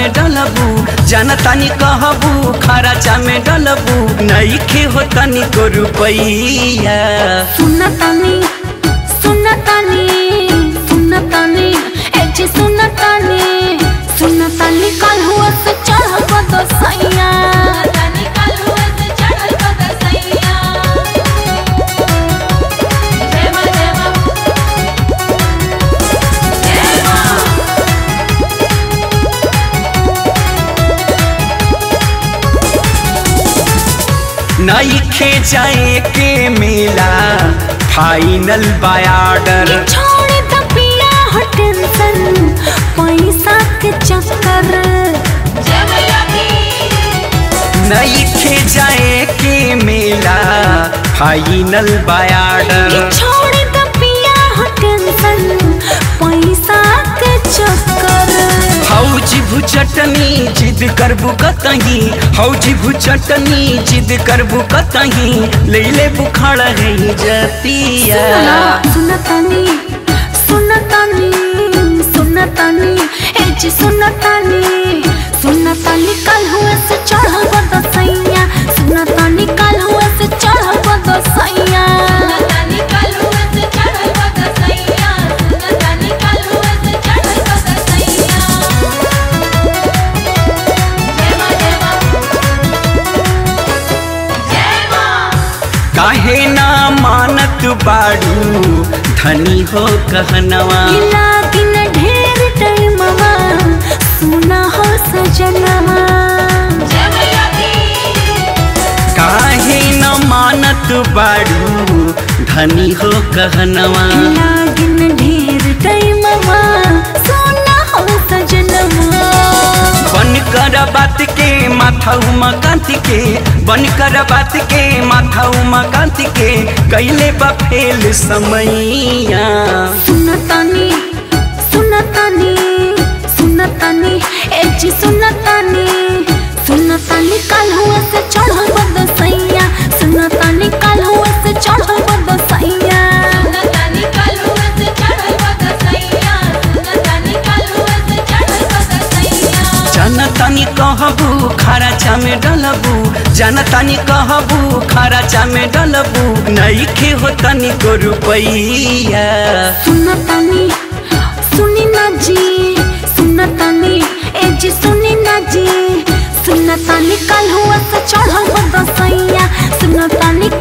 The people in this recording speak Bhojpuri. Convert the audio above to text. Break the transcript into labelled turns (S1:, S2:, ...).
S1: में डलबू जनतानी कहबू खराचा में डलबू नईखे हो तनी को रुपैया
S2: सुनतानी सुनतानी सुनतानी एजी सुनतानी सुनतानी कल हुआ से चढ़ बद सैया
S1: नईखे जाए के मेला फाइनल बायाडर
S2: छोड़ द पिया हो टेंशन पैसा के चक्कर
S1: नईखे जाए के मेला फाइनल बायाडर
S2: छोड़ द पिया हो टेंशन पैसा के चक्कर
S1: हौजी भुचटनी जिद करबू कतही हौजी भुचटनी जिद करबू कतही ले ले बुखार है जतिया
S2: सुनतानी सुनतानी सुनतानी एज सुनतानी सुनतानी कल हुए से चढ़ बद सैया सुनतानी कल हुए से चढ़ बद सैया
S1: काहे ना मानत बाड़ू धनी हो कहनवा
S2: गिला दिन ढेर टाइमवा सुना हो सजनवा
S1: काहे न मानत बाड़ू धनी हो कहनवा
S2: गिला दिन ढेर टाइमवा सुना हो सजनवा
S1: बन कर बात के माथा उमा कांति के बन कर बात के माथा उमा कांति के कैले बा फेल समैया
S2: सुनतानी सुनतानी सुनतानी एजी सुनतानी सुनतानी कल हुआ से चढ़ बद सैया सुनतानी कल हुआ से चढ़ बद सैया
S1: जनतानी कहबू खराचा में डलबू जनतानी कहबू खराचा में डलबू नईखे हो तनी को रुपैया
S2: सुनतानी सुनी ना जी सुनतानी एजी सुनी ना जी सुनतानी कल हुआ से चढ़ बद सैया सुनतानी